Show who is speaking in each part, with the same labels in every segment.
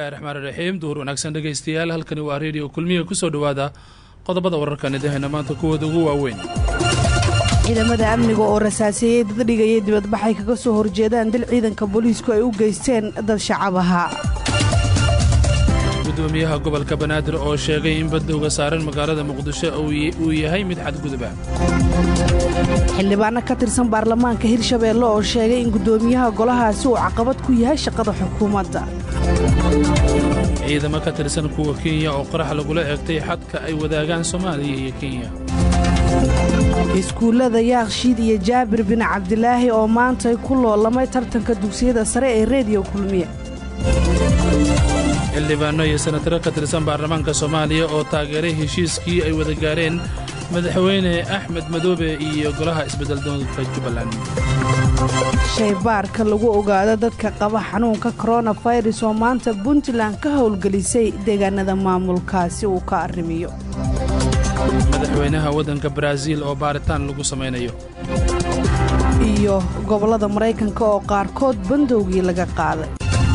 Speaker 1: bismillahi raxmaan iraxiim duhur wanaagsan dhegaystayaal halkani waa reediyo kulmiga kusoo dhowaada qodobada wararkan idahayna maanta kuwooda ugu waaweyn
Speaker 2: ciidamada amniga oo rasaaseeyey dad dhigayay dibadbaxay kaga soo horjeedaan dil ciidanka booliisku ay u geysteen dad shacab ahaa
Speaker 1: gudoomiyaha gobolka banaadir oo sheegay in badowga saaran magaalada muqdisho uu yahay mid xadguduba
Speaker 2: xildhibaano ka tirsan baarlamaanka hirshabeelle oo sheegay in guddoomiyaha golahaasi uu caqabad ku yahay shaqada xukuumadda
Speaker 1: ciidamo ka tirsan kuwa kenya oo qarax lagula eegtay xadka ay wadaagaan soomaaliya iyo kenya
Speaker 2: iskuullada yaakshiid iyo jaabir bin cabdilaahi oo maantay ku loolamay tartanka dugsiyada sare ee reediyo kulmiye
Speaker 1: xildhibaano iyo senataro ka tirsan baarlamaanka soomaaliya oo taageeray heshiiskii ay wada gaareen madaxweyne axmed madoobe iyo golaha isbeddeldoonka jubbaland
Speaker 2: shaybaarka lagu ogaado dadka qaba xanuunka koronafayras oo maanta puntland ka howlgelisay deegaanada maamulkaasi uu ka arrimiyo
Speaker 1: madaxweynaha waddanka baraaziil oo baaritaan lagu samaynayo
Speaker 2: iyo gobollada maraykanka oo qaarkood bandowgii laga qaaday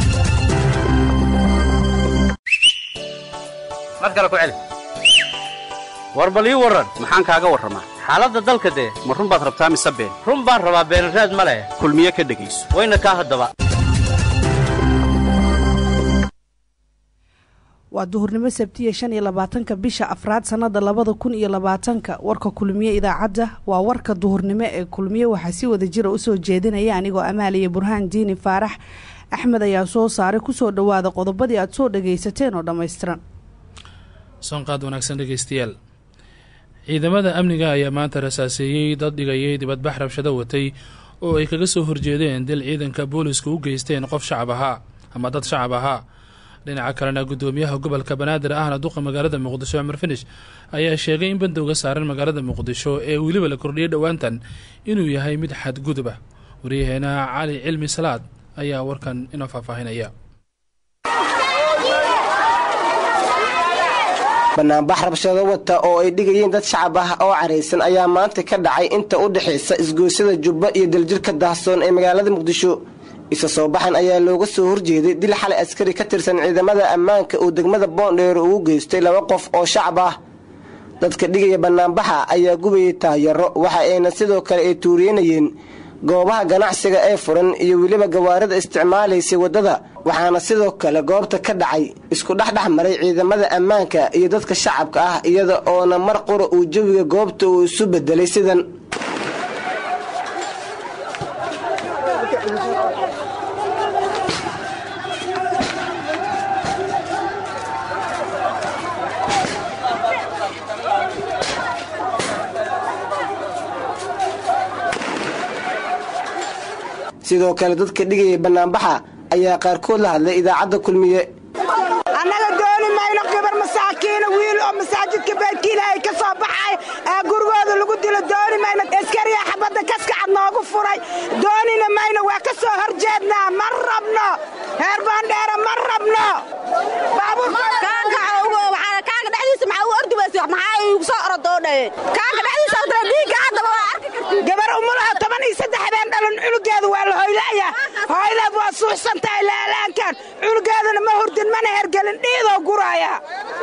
Speaker 3: mar kale ku celi war bal ii warran maxaan kaaga warramaa xaaladda dalka dee ma run baad rabtaa mise been run baan rabaa beenraad ma leh kulmiye ka dhegayso wayna kaa haddaba
Speaker 2: waa duhurnimo sabtiya shan iyo labaatanka bisha afraad sannada labada kun iyo labaatanka warka kulmiye idaacadda waa warka duhurnimo ee kulmiye waxaa si wada jira usoo jeedinaya anigoo amaaliya burhaan diini faarax axmed ayaa soo saaray kusoo dhowaada qodobadii aad soo dhagaysateen oo dhammaystiran
Speaker 1: soonqaad wanaagsan dhegaystayaal ciidamada amniga ayaa maanta rasaaseeyey dad dhigayay dibadbax rabshado watay oo ay kaga soo horjeedeen dil ciidanka booliisku u geysteen qof shacab ahaa ama dad shacab ahaa dhinaca kalena guddoomiyaha gobolka banaadir ahna duqa magaalada muqdisho cumar finish ayaa sheegay in bandowga saaran magaalada muqdisho ee weliba la kordhiyay dhowaantan inuu yahay mid xadgudub ah waryaheena cali cilmi salaad ayaa warkan inoo faahfaahinaya
Speaker 4: banaanbax rabshado wata oo ay dhigayeen dad shacab ah oo caraysan ayaa maanta ka dhacay inta u dhexaysa isgoysyada jubba iyo daljirka daahsoon ee magaalada muqdisho isa soo baxan ayaa looga soo horjeeday dil xalay askari ka tirsan ciidamada ammaanka uu degmada boondheero ugu geystay laba qof oo shacab ah dadka dhigaya banaanbaxa ayaa gubayay taayaro waxa ayna sidoo kale ay tuuriyanayeen goobaha ganacsiga ee furan iyo weliba gawaarida isticmaalaysay waddada waxaana sidoo kale goobta ka dhacay isku dhexdhex maray ciidamada ammaanka iyo dadka shacabka ah iyada oona mar qura uu jawiga goobta uu isu bedelay sidan sidoo kale dadka dhigaya banaanbaxa ayaa qaarkood la hadlay idaacadda kulmiye
Speaker 5: annaga dooni mayno gabar masaakiina wiil oo masaajidka beedkiila ay ka soo baxay ee gurigooda lagu dilo dooni mayno askariya xabadda kaskacad noogu furay doonina mayno waa ka soo horjeednaa ma rabno heer baandheera ma rabno gabar umulaha toban iyo saddex habeen dhalan cunugeeda waa la hoylaya hoyleed waa suuxsantahay laalaankan cunugeedana ma hurdin mana hergelin dhiidoo guraaya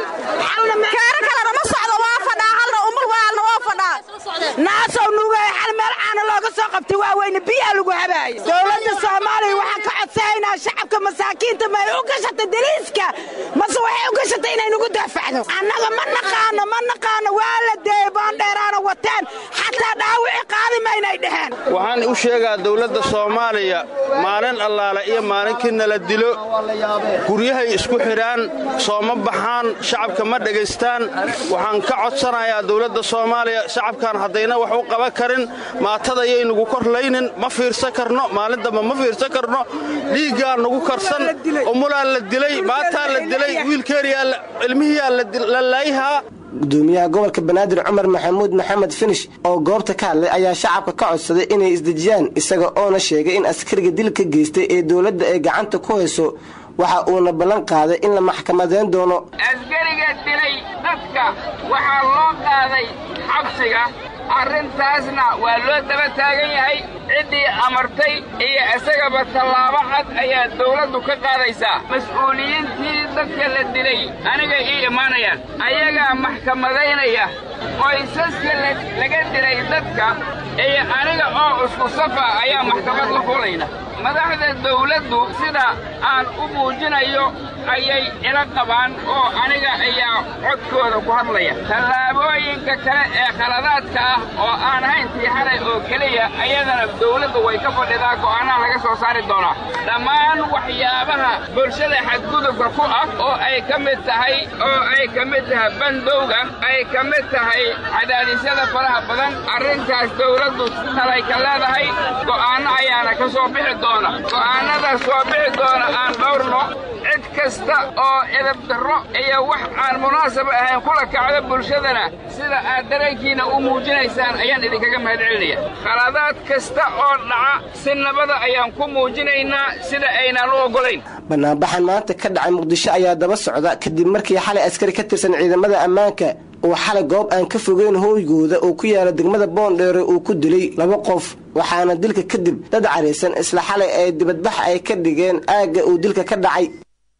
Speaker 5: naasow nuugaya xal meel caana looga soo qabtay waaweyne biyaa lagu habaaya dowladda soomaaliya waxaan ka codsahaynaa shacabka masaakiinta ma ay u gashatay daliiska mase waxay u gashatay inay nagu daafacdo annaga ma naqaano ma naqaano waa la deeyey boondheeraana wateen xataa dhaawici qaadi maynay dheheen
Speaker 6: waxaan u sheegaa dowladda soomaaliya maalin allaale iyo maalinkii nala dilo guryahay isku xidhaan sooma baxaan shacabka ma dhegaystaan waxaan ka codsanayaa dowladda soomaaliya shacabkan haddayna wax u qaban karin maatadayay nugu korlaynin ma fiirsan karno maalin damba ma fiirsan karno dhiiggaa nugu karsan umulaa la dilay maataa la dilay wiilkeeriyaa ilmihiyaa la laayhaa
Speaker 4: gudoomiyaha gobolka banaadir cumar maxamuud maxamed finish oo goobta ka hadlay ayaa shacabka ka codsaday inay isdejiyaan isaga oona sheegay in askariga dilka geystay ee dowladda ay gacanta ku hayso waxa uuna ballan qaaday in la maxkamadeyn doono
Speaker 7: askariga dilay dadka waxaa loo qaaday xabsiga arrintaasna waa loo daba taagan yahay ciddii amartay iyo isagaba tallaabo cad ayaa dawladdu ka qaadaysaa mas-uuliyiintii dadka la dilay aniga ii imaanayaan ayagaa maxkamadaynaya qoysaska laga dilay dadka iyo aniga oo isku safa ayaa maxkamad la fulayna madaxda dawladdu sida aan u muujinayo ayay ila qabaan oo aniga ayaa codkooda ku hadlaya tallaabooyinka kale ee khaladaadka ah oo aan hayn tii xalay oo keliya ayadana dawladdu way ka fadhidaa go'aanaha laga soo saari doonaa dhammaan waxyaabaha bulshada xadgudubka ku ah oo ay ka mid tahay oo ay ka mid tahay bandowga ay ka mid tahay cadaadisyada faraha badan arrintaas dawladdu talay ka leedahay go'aanno ayaana ka soo bixi doona go'aannadaas soo bixi doona aan dhowrno cid kasta oo edab darro iyo wax aan munaasab ahayn kula kacdo bulshadana sida aad dareenkiina u muujinaysaan ayaan idinkaga mahad celinaya khaladaad kasta oo dhaca si nabada ayaan ku muujinaynaa sida aynaan u oggolayn
Speaker 4: banaanbaxan maanta ka dhacay muqdisho ayaa daba socda kadib markii xalay askari ka tirsan ciidamada ammaanka uu xalay goob aan ka fogeyn hooygooda oo ku yaala degmada boondheere uu ku dilay laba qof waxaana dilka kadib dad caraysan isla xalay ee dibadbax ay ka dhigeen aagga uu dilka ka dhacay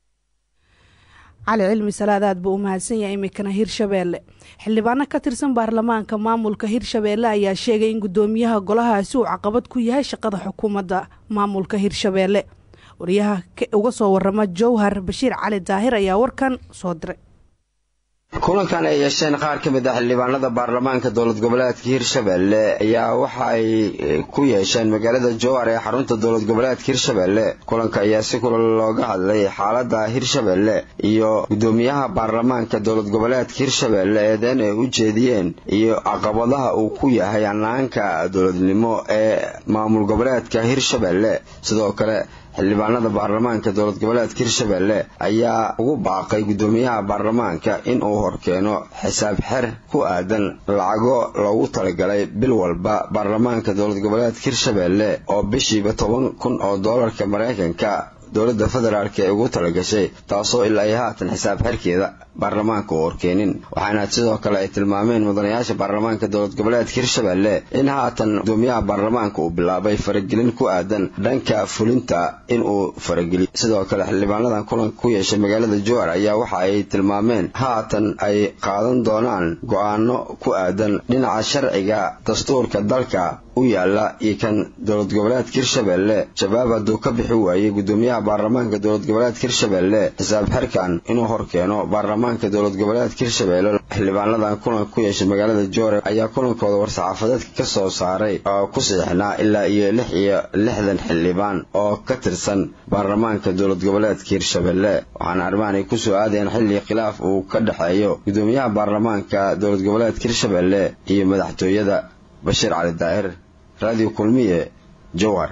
Speaker 2: cali cilmi salaad aad buu u mahadsan yahay iminkana hirshabeelle xildhibaano ka tirsan baarlamaanka maamulka hirshabeelle ayaa sheegay in guddoomiyaha golahaasi uu caqabad ku yahay shaqada xukuumadda maamulka hirshabeelle wariyaha uga soo warama jowhar bashiir cali daahir ayaa warkan soo diray
Speaker 8: kulankan ay yeesheen qaar ka mid ah xildhibaanada baarlamaanka dowlad goboleedka hirshabelle ayaa waxa ay ku yeesheen magaalada jowhar ee xarunta dowlad goboleedka hirshabelle kulanka ayaa si kula looga hadlay xaalada hirshabelle iyo guddoomiyaha baarlamaanka dowlad goboleedka hirshabelle eedeyn ay u jeediyeen iyo caqabadaha uu ku yahay hanaanka dowladnimo ee maamul goboleedka hirshabelle sidoo kale xildhibaanada baarlamaanka dowlad goboleedka hirshabelle ayaa ugu baaqay guddoomiyaha baarlamaanka in uu horkeeno xisaab xer ku aadan lacago loogu talagalay bil walba baarlamaanka dowlad goboleedka hirshabelle oo bishiiba toban kun oo doolarka maraykanka dowladda federaalk ee ugu talagashay taasoo ilaa ay haatan xisaab xerkeeda baarlamaanka u horkeenin waxaana sidoo kale ay tilmaameen mudanayaasha baarlamaanka dowlad goboleedka hirshabelle in haatan gudoomiyaha baarlamaanka uu bilaabay faragelin ku aadan dhanka fulinta inuu farageliyo sidoo kale xildhibaanadan kulanka ku yeeshay magaalada jowhar ayaa waxa ay tilmaameen haatan ay qaadan doonaan go-aano ku aadan dhinaca sharciga dastuurka dalka u yaala iyo kan dowlad goboleedka hirshabelle shabaab hadduu ka bixi waayey guddoomiyaha baarlamaanka dowlad goboleedka hirshabelle xisaab xerkan inuu horkeeno baarlamaanka dowlad goboleedka hirshabelle xildhibaanadan kulanka ku yeeshay magaalada joore ayaa kulankooda war-saxaafadeedka ka soo saaray oo ku siixnaa ilaa iyo lix iyo lixdan xildhibaan oo ka tirsan baarlamaanka dowlad goboleedka hirshabelle waxaana arrimahan ay kusoo aadayeen xilli khilaaf uu ka dhexeeyo guddoomiyaha baarlamaanka dowlad goboleedka hirshabelle iyo madaxtooyada bashiir cali daahir radio kulmiye jowhar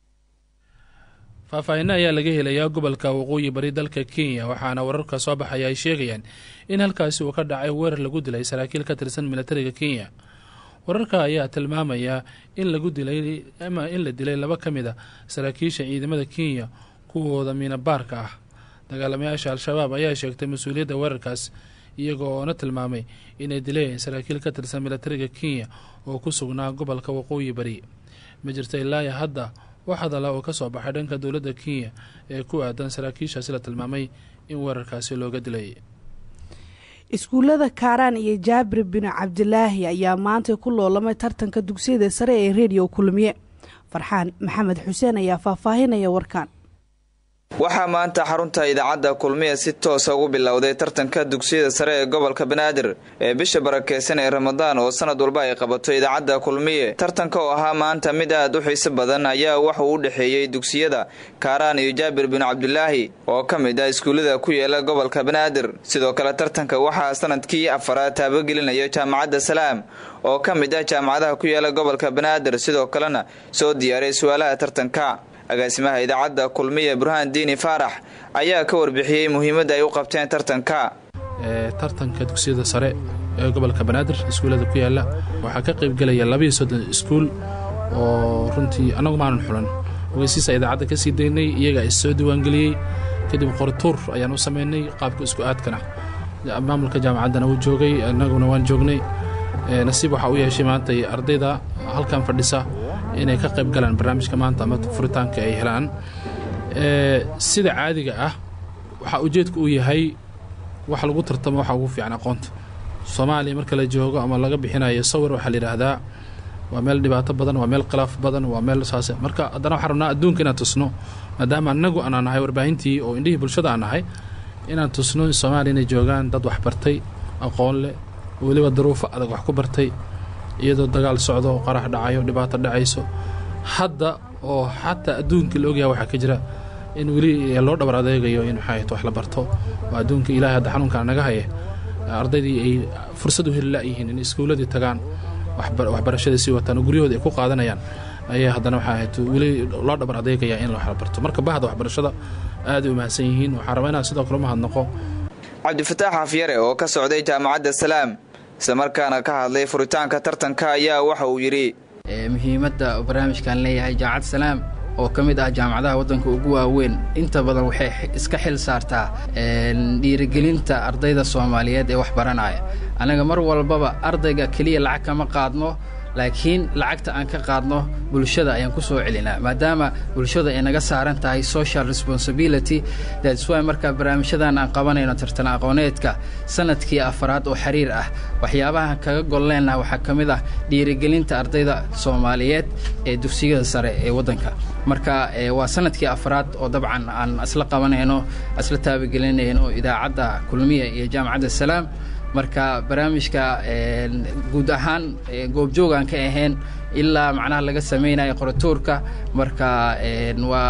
Speaker 1: faahfaahinno ayaa laga helayaa gobolka waqooyi bari dalka kenya waxaana wararka soo baxaya ay sheegayaan in halkaasi uu ka dhacay weerar lagu dilay saraakiil ka tirsan militariga kenya wararka ayaa tilmaamaya in lagu dilay ama in la dilay laba ka mid a saraakiisha ciidamada kenya kuwooda miinabaarka ah dagaalamayaasha al-shabaab ayaa sheegtay mas-uuliyadda weerarkaas iyagoona tilmaamay inay dileen saraakiil ka tirsan militariga kenya oo ku sugnaa gobolka waqooyi bari ma jirta ilaaya hadda wax hadala oo ka soo baxay dhanka dowladda kenya ee ku aadan saraakiishaasi la tilmaamay in weerarkaasi looga dilay
Speaker 2: iskuullada kaaraan iyo jaabir binu cabdilaahi ayaa maanta ku loolamay tartanka dugsiyada sare ee rediyo kulmiye farxaan maxamed xuseen ayaa faahfaahinaya warkan
Speaker 9: waxaa maanta xarunta idaacadda kulmiya si toosa ugu bilowday tartanka dugsiyada sare ee gobolka banaadir ee bisha barakeysan ee ramadaan oo sanad walba ay qabato idaacadda kulmiye tartanka oo ahaa maanta mid aad u xiiso badan ayaa waxauu u dhexeeyey dugsiyada kaaraan iyo jaabir binu cabdilaahi oo ka mid ah iskuullada ku yeela gobolka banaadir sidoo kale tartanka waxaa sanadkii afaraad taabagelinaya jaamacadda salaam oo ka mid ah jaamacadaha ku yeela gobolka banaadir sidoo kalena soo diyaaray su-aalaha tartanka agaasimaha idaacadda kulmiye burhaan diini faarax ayaa ka warbixiyey muhiimadda ay u qabteen tartanka
Speaker 1: tartanka dugsiyada sare ee gobolka banaadir iskuullada ku yaala waxaa ka qaybgelaya labaiyo soddon iskuul oo runtii annagu maanan xulan ogeysiisa idaacadda ka sii daynay iyagaa is soo diiwaangeliyey kadib qorituur ayaan u samaynay qaabka isku aadkana maamulka jaamacaddana wuu joogay annaguna waan joognay nasiib waxaa u yeeshay maanta ardayda halkan fadhisa inay ka qayb galaan barnaamijka maanta ama furitaanka ay helaan sida caadiga ah waxaa ujeedku uu yahay wax lagu tartamo waxa ugu fiican aqoonta soomaaliya marka la joogo ama laga bixinayo sawir waxaa la yidhaahdaa waa meel dhibaato badan waa meel khilaaf badan waa meel saase marka haddana waxaan rabnaa adduunka inaan tusno maadaama annagu aanaa nahay warbaahintii oo indhihii bulshada aan nahay inaan tusno in soomaaliya inay joogaan dad wax bartay aqoon leh weliba daruufo adag wax ku bartay iyadoo dagaal socdo qarax dhacayo dhibaato dhacayso hadda oo xataa adduunkii la ogyaha waxaa ka jira in weli loo dhabar adeegayo in maxay wax la barto oo adduunka ilaahay hadda xanuunkaan naga haya ardaydii ay fursad u heli la'yihiin in iskuulladii tagaan waxbarashadii sii wataan oo guryahooda ay ku qaadanayaan ayaa haddana waxaa ahayd weli loo dhabar adeegaya in wax la barto marka bahda waxbarashada aaday u mahadsan yihiin waxaan rabaa inaan sidoo kale u mahadnaqo
Speaker 9: cabdifataax xafyare oo ka socday jaamacadda salaam islamarkaana ka hadlay furitaanka tartanka ayaa waxa uu yidhi
Speaker 10: muhiimadda barnaamijkan leeyahay jaamacad salaam oo ka mid ah jaamacadaha waddanka ugu waaweyn inta badan waxay iska xil saartaa dhiirigelinta ardayda soomaaliyeed ee wax baranaya annaga mar walbaba ardayga keliya lacag kama qaadno laakiin lacagta aan ka qaadno bulshada ayaan ku soo celinaa maadaama bulshada ay naga saaran tahay social responsibility that's why marka barnaamijyadan aan qabanayno tartan aqooneedka sanadkii afaraad oo xiriir ah waxyaabaha kaga golleenna waxaa ka mid ah dhiirigelinta ardayda soomaaliyeed ee dugsiyada sare ee waddanka marka waa sanadkii afraad oo dabcan aan isla qabanayno isla taabagelinayno idaacadda kulmiya iyo jaamacadda salaam marka barnaamijka guud ahaan goobjoogaan ka ahayn ilaa macnaha laga samaynayo qoratuurka marka waa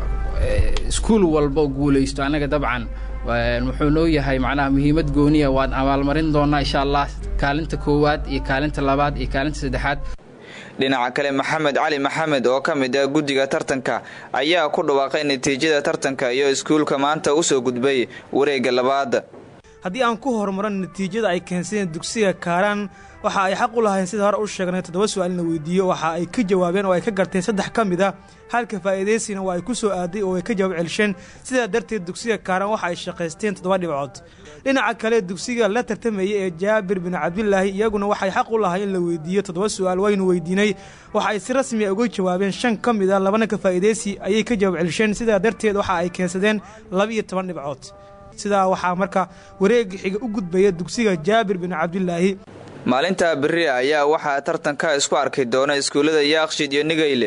Speaker 10: iskuul walba guulaysto annaga dabcan wuxuu noo yahay macnaha muhiimad gooniya waan abaalmarin doonaa insha allah kaalinta koowaad iyo kaalinta labaad iyo kaalinta saddexaad
Speaker 9: dhinaca kale maxamed cali maxamed oo ka mid ah guddiga tartanka ayaa ku dhawaaqay natiijada tartanka iyo iskuulka maanta u soo gudbay wareegga labaad
Speaker 11: haddii aan ku horumaran natiijada ay keensadeen dugsiga kaaraan waxa ay xaq u lahayn sida hore u sheegnay toddoba su-aal in la weydiiyo waxa ay ka jawaabeen oo ay ka garteen saddex ka mid a halka faa'iidaysina waa ay ku soo aaday oo ay ka jawaab celisheen sidaa darteed dugsiga kaaraan waxa ay shaqaysteen toddoba dhibcood dhinaca kale dugsiga la tartamayay ee jaabir bin cabdilaahi iyaguna waxay xaq u lahayn in la weydiiyo toddoba su-aal waynu weydiinay waxa ay si rasmi a uga jawaabeen shan ka mid a labana ka faa'iidaysi ayay ka jawaab celisheen sidaa darteed waxa ay keensadeen laba-iyo toban dhibcood sidaa waxaa marka wareega xiga u gudbaya dugsiga jaabir bin cabdilaahi
Speaker 9: maalinta beri ayaa waxaa tartanka isku arki doona iskuullada yaaqshid iyo nigayle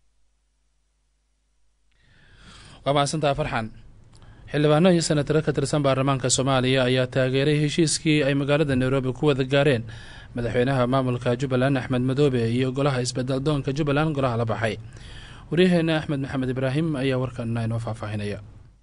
Speaker 1: waa mahadsantaha farxan xildhibaano iyo senataro ka tirsan baarlamaanka soomaaliya ayaa taageeray heshiiskii ay magaalada nairobi ku wada gaareen madaxweynaha maamulka jubbaland axmed madoobe iyo golaha isbedel doonka jubbaland golaha la baxay waryaheena axmed maxamed ibraahim ayaa warkana inoo faahfaahinaya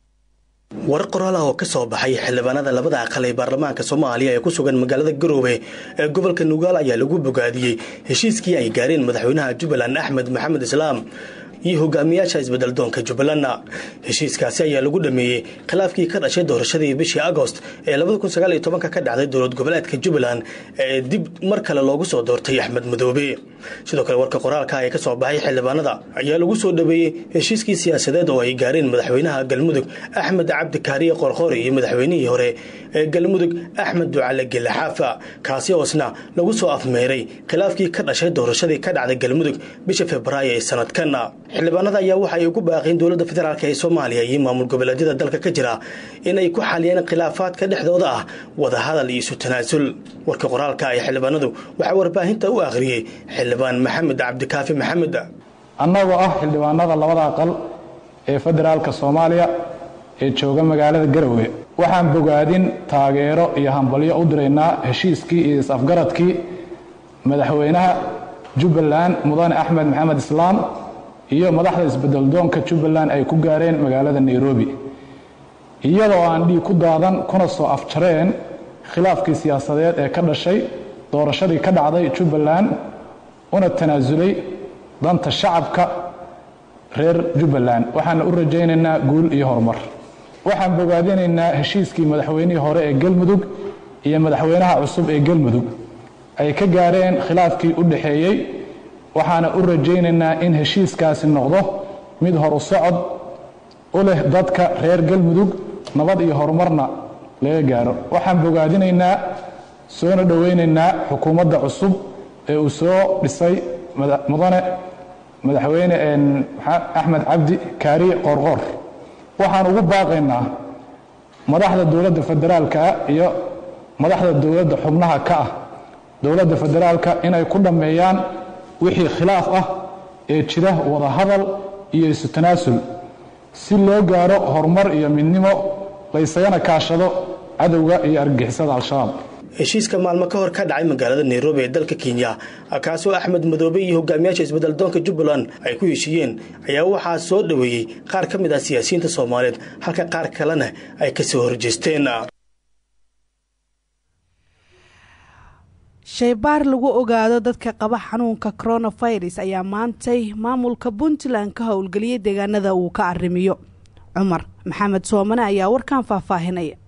Speaker 12: war qoraal ah oo ka soo baxay xildhibaanada labada aqal ee baarlamaanka soomaaliya ee ku sugan magaalada garoobe ee gobolka nugaal ayaa lagu bogaadiyey heshiiskii ay gaareen madaxweynaha jubbaland axmed maxamed islaam iyo hogaamiyaasha isbedeldoonka jubbalandna heshiiskaasi ayaa lagu dhameeyey khilaafkii ka dhashay doorashadii bishii agost ee ka dhacday dowlad goboleedka jubbaland ee dib mar kale loogu soo doortay axmed madoobe sidoo kale warka qoraalka ee ka soo baxay xildhibaanada ayaa lagu soo dhaweeyey heshiiskii siyaasadeed oo ay gaareen madaxweynaha galmudug axmed cabdi kaariye qorqori iyo madaxweynihii hore ee galmudug axmed ducale gelle xaafa kaasi oosna lagu soo afmeeray khilaafkii ka dhashay doorashadii ka dhacday galmudug bisha februaayo ee sanadkan xildhibaanada ayaa waxa ay ugu baaqeen dowladda federaalk ee soomaaliya iyo maamul goboleedyada dalka ka jira in ay ku xaliyeen khilaafaadka dhexdooda ah wadahadal iyo isu tanaasul warka qoraalka ee xildhibaanadu waxaa warbaahinta u akhriyey xildhibaan maxamed cabdikaafi maxamed
Speaker 13: annagoo ah xildhibaanada labada aqal ee federaalka soomaaliya ee jooga magaalada garowe waxaan bogaadin taageero iyo hambalyo u diraynaa heshiiskii iyo is-afgaradkii madaxweynaha jubbaland mudane axmed maxamed islaam iyo madaxda isbedeldoonka jubbaland ay ku gaareen magaalada nairobi iyadoo aan dhiig ku daadan kuna soo afjareen khilaafkii siyaasadeed ee ka dhashay doorashadii ka dhacday jubbaland una tanaasulay danta shacabka reer jubbaland waxaana u rajaynaynaa guul iyo horumar waxaan bogaadinaynaa heshiiskii madaxweynihii hore ee galmudug iyo madaxweynaha cusub ee galmudug ay ka gaareen khilaafkii u dhaxeeyey waxaana u rajaynaynaa in heshiiskaasi noqdo mid horu socod u leh dadka reer galmudug nabad iyo horumarna laga gaaro waxaan bogaadinaynaa soona dhoweynaynaa xukuumadda cusub ee uu soo dhisay mudane madaxweyne axmed cabdi kaariye qoorqoor waxaan ugu baaqaynaa madaxda dowladda federaalka iyo madaxda dowladda xubnaha ka ah dowladda federaalka inay ku dhammeeyaan wixii khilaaf ah ee jira wadahadal iyo isu tanaasul si loo gaaro horumar iyo midnimo laysagana kaashado cadowga iyo argagixisada al-shabaab
Speaker 12: heshiiska maalmo ka hor ka dhacay magaalada nairobi ee dalka kenya kaasoo axmed madoobe iyo hogaamiyaasha isbeddeldoonka jubbaland ay ku heshiiyeen ayaa waxaa soo dhoweeyey qaar ka mid ah siyaasiyiinta soomaaliyeed halka qaar kalena ay ka soo horjeesteen
Speaker 2: shaybaar lagu ogaado dadka qaba xanuunka coronavirus ayaa maantay maamulka puntland ka howlgeliyay deegaanada uu ka arrimiyo cumar maxamed soomane ayaa warkan faahfaahinaya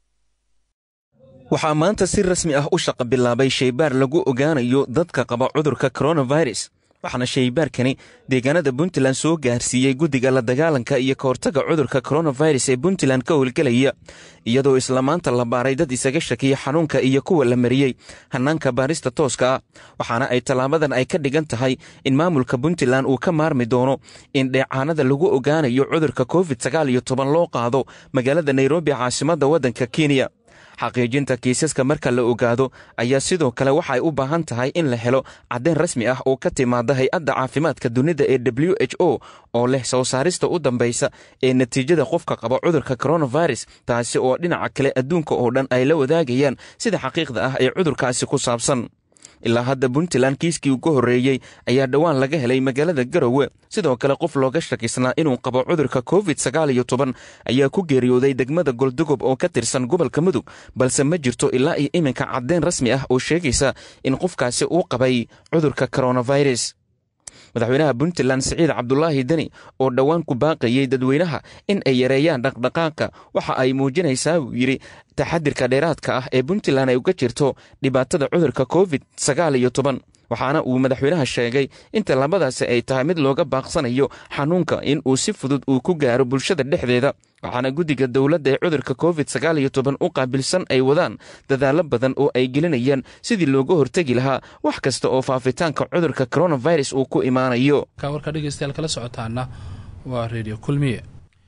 Speaker 14: waxaa maanta si rasmi ah u shaqa bilaabay shaybaar lagu ogaanayo dadka qaba cudurka coronavirus waxaana shaybaarkani deegaanada puntland soo gaarsiiyey guddiga la dagaalanka iyo ka hortaga cudurka coronavirus ee puntland ka howlgelaya iyadoo isla maanta la baaray dad isaga shakiya xanuunka iyo kuwa la mariyey hannaanka baarista tooska ah waxaana ay tallaabadan ay ka dhigan tahay in maamulka puntland uu ka maarmi doono in dheecaanada lagu ogaanayo cudurka covid sagaal iyo toban loo qaado magaalada nairobi caasimadda waddanka kenya xaqiijinta kiisaska marka la ogaado ayaa sidoo kale waxay u baahan tahay in la helo caddayn rasmi ah oo ka timaada hay-adda caafimaadka dunida ee w h o oo leh soo saarista u dambaysa ee natiijada qofka qaba cudurka coronavirus taasi oo dhinaca kale adduunka oo dhan ay la wadaagayaan sida xaqiiqda ah ee cudurkaasi ku saabsan ilaa hadda puntland kiiskii ugu horreeyey ayaa dhowaan laga helay magaalada garowe sidoo kale qof looga shakisnaa inuu qabo cudurka covid sagaal iyo toban ayaa ku geeriyooday degmada goldogob oo ka tirsan gobolka mudug balse ma jirto ilaa iyo iminka caddeyn rasmi ah oo sheegaysa in qofkaasi uu qabay cudurka coronavirus madaxweynaha puntland siciid cabdulaahi deni oo dhowaan ku baaqayey dadweynaha in ay yareeyaan dhaqdhaqaaqa waxa ay muujinaysaa buu yidhi taxadirka dheeraadka ah ee puntland ay uga jirto dhibaatada cudurka covid sagaal iyo toban waxaana uu madaxweynaha sheegay inta labadaasi ay tahay mid looga baaqsanayo xanuunka in uu si fudud uu ku gaaro bulshada dhexdeeda waxaana guddiga dowladda ee cudurka covid sagaal iyo toban u qaabilsan ay wadaan dadaallo badan oo ay gelinayaan sidii looga hortegi lahaa wax kasta oo faafitaanka cudurka coronavirus uu ku imaanayo
Speaker 1: warka dhegeystayaal kala socotaana waa redio kulmiye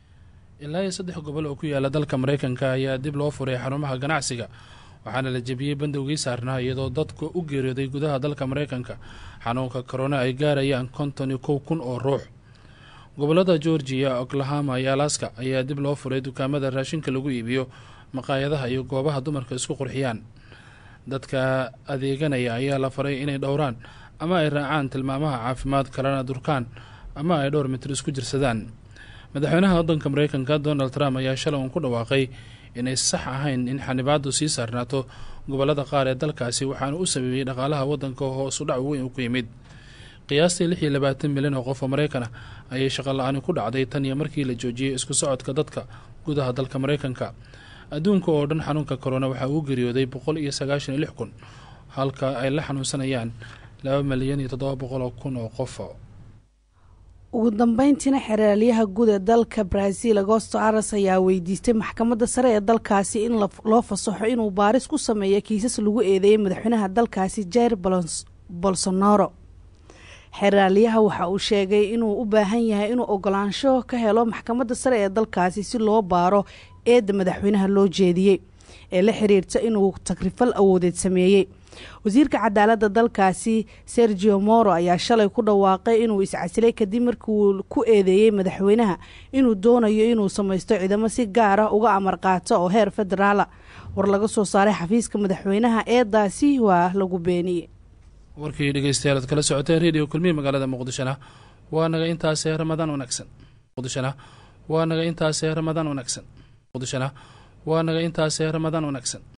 Speaker 1: ilaa iyo saddex gobol oo ku yaala dalka maraykanka ayaa dib loo furay xarumaha ganacsiga waxaana la jebiyey bandowgii saarnaa iyadoo dadku u geeriyooday gudaha dalka maraykanka xanuunka korona ay gaarayaan konton iyo kow kun oo ruux gobolada georgiya oklahama iyo alaska ayaa dib loo furay dukaamada raashinka lagu iibiyo maqaayadaha iyo goobaha dumarka isku qurxiyaan dadka adeeganaya ayaa la faray inay dhowraan ama ay raacaan tilmaamaha caafimaad kalena durkaan ama ay dhowr mitir isku jirsadaan madaxweynaha waddanka maraykanka donald trump ayaa shalay uun ku dhawaaqay inay sax ahayn in xanibaadu sii saarnaato gobolada qaar ee dalkaasi waxaana u sameeyey dhaqaalaha waddanka hoosu dhac weyn ku yimid qiyaastii lix iyo labaatan milyan oo qof oo maraykan ah ayay shaqo la-aani ku dhacday tan iyo markii la joojiyey isku socodka dadka gudaha dalka maraykanka adduunka oo dhan xanuunka korona waxaa uu geeriyooday boqol iyo sagaashan iyo lix kun halka ay la xanuunsanayaan laba milyan iyo toddoba boqol oo kun oo qof
Speaker 2: ugu dambeyntiina xeraalyaha guud ee dalka brazil agosto aras ayaa weydiistay maxkamadda sare ee dalkaasi in loo fasaxo inuu baaris ku sameeyo kiisas lagu eedeeyay madaxweynaha dalkaasi jair bolsonaro xeraalyaha waxa uu sheegay inuu u baahan yahay inuu ogolaansho ka helo maxkamadda sare ee dalkaasi si loo baaro eedda madaxweynaha loo jeediyey ee la xiriirta inuu tagrifal awoodeed sameeyey wasiirka cadaaladda dalkaasi sergio moro ayaa shalay ku dhawaaqay inuu iscasilay kadib markii uu ku eedeeyey madaxweynaha inuu doonayo inuu samaysto ciidamo si gaar ah uga amar qaato oo heer federaala war laga soo saaray xafiiska madaxweynaha eedaasi waa lagu beeniyey
Speaker 1: warkii dhegeystayaal ad kala socoteen redio kulmiye magaalada muqdishona waa naga intaasee ramadaan wanaagsan muqdishona waa naga intaasee ramadaan wanaagsan muqdishona waa naga intaasee ramadaan wanaagsan